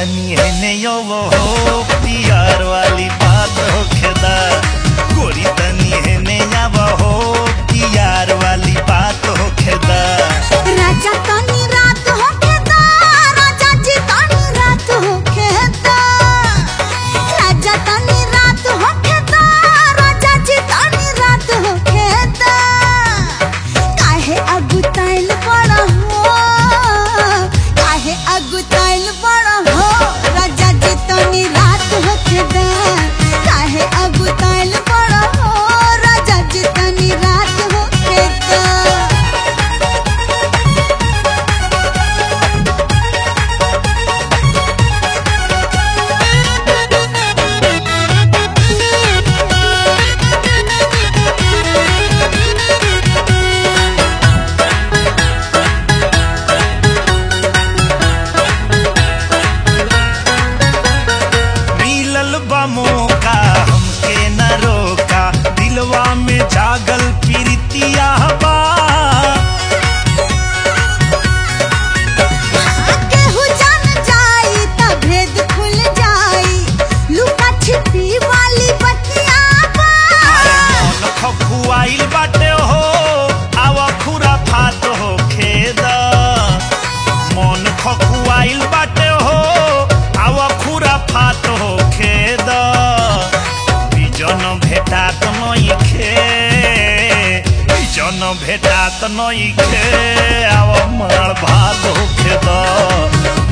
तनी हेने यो वो हो प्यार वाली बात हो खेदा गोरी तनी हेने या वो हो प्यार वाली बात हो खेदा राजा तनी रात होके दा राजा जी तनी रात होके दा राजा तनी रात होके दा राजा जी तनी रात होके दा काहे अगुताइल बड़ा हो काहे अगुताइल बड़ा हो राजा जी तनी रात होके दा काहे अगुताइल बड़ा हो राजा जी तनी रात होके दा मिलल बा मौका हमके न रोका दिलवा में जागल प्रीतिया बा केहू जान जाई त भेद खुल जाई लुका छिपी वाली बतिया बा मन खखुआइल बाटे हो आवा खुरा फात हो खेद मन खखुआइल बाटे हो आवा खुरा फात हो खेद बिजन भेटात नइखे बिजन भेटात नइखे आवा मार भात हो खेद